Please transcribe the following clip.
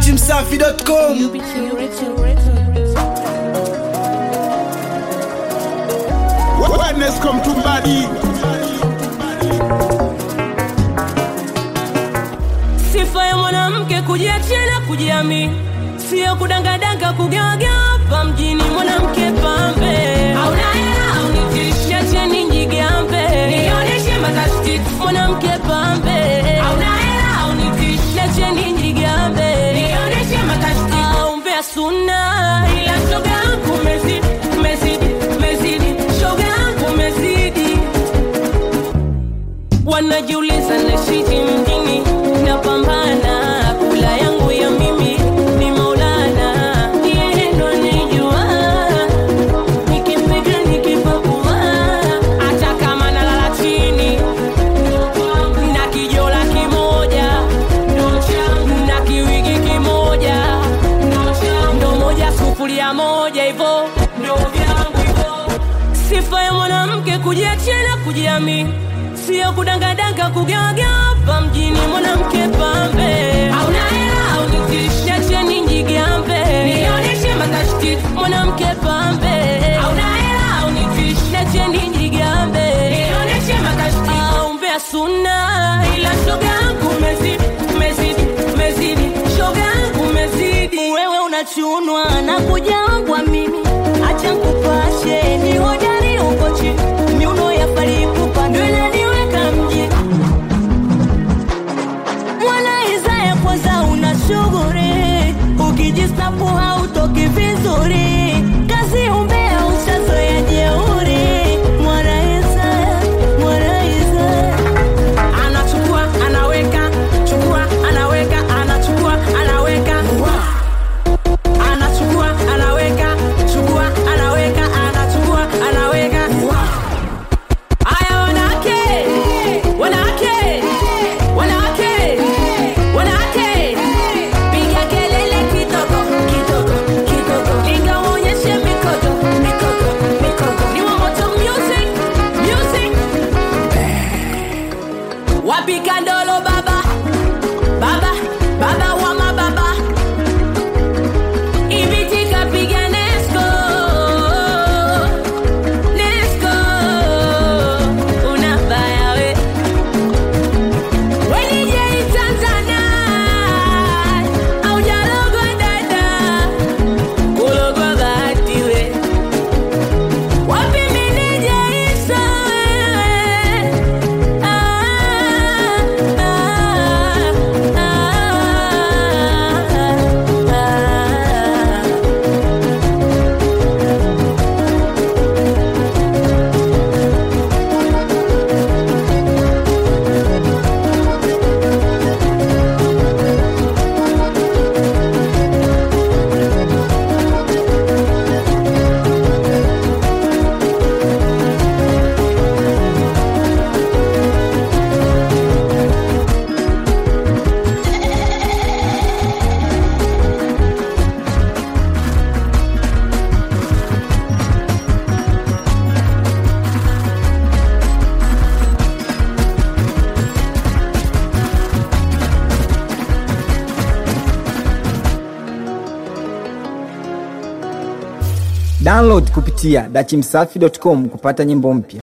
dachimsafi.com Wellness come to body. Sifa ya mwanamke kujiachia na kujiamini, sio kudangadanga kugawagawa hapa mjini. Mwanamke pambe, hauna hela haunitishi, niacheni njigambe, nionyeshe matashiti. Mwanamke pambe, hauna hela haunitishi, niacheni njigambe, nionyeshe matashiti. Aumbea suna, ila shoga yangu umezidi, umezidi, umezidi, shoga yangu umezidi wanajiuliza nashiji mjini napambana kula yangu ya mimi ni maulana yeye ndo anijua nikipiga nikipakua hata kama nalala chini na kijola kimoja na kiwigi kimoja ndo moja sufuria moja hivo ndo vyangu hivo sifa ya mwanamke kujiachia na kujiamini sio kudangadanga kugawagawa hapa mjini mwanamke pambe hauna hela haunitishi niacheni njigambe nionyeshe matashiti mwanamke pambe hauna hela haunitishi niacheni njigambe nionyeshe matashiti aumbea suna ila shoga yangu umezidi umezidi umezidi shoga yangu umezidi wewe unachunwa na kujambwa mimi acha nkupashe ni hodari uko chini miuno ya farikupa ndo inaniweka mjini mwana Isaya kwanza una shughuri ukijistapu hautoki vizuri kazi umbea ushazoya jeuri mwana Isaya mwana Isaya anachukua anaweka chukua anaweka anachukua anaweka anachukua anaweka chukua anaweka anachukua anaweka Aya wanawake, wanawake, wanawake, wanawake, piga kelele kidogo, kidogo, kidogo, inga uonyeshe mikono, mikono, mikono. Ni wa moto music, music. Wapika ndolo baba, baba, baba wa mababa. Ibitika piga Nesco. Nesco, unabaya we. We DJ Tanzania, haujalogwa dada, kulogwa bahati we. Wapi meneja Isa wewe? Ah, ah, ah, ah. download kupitia dachimsafi.com kupata nyimbo mpya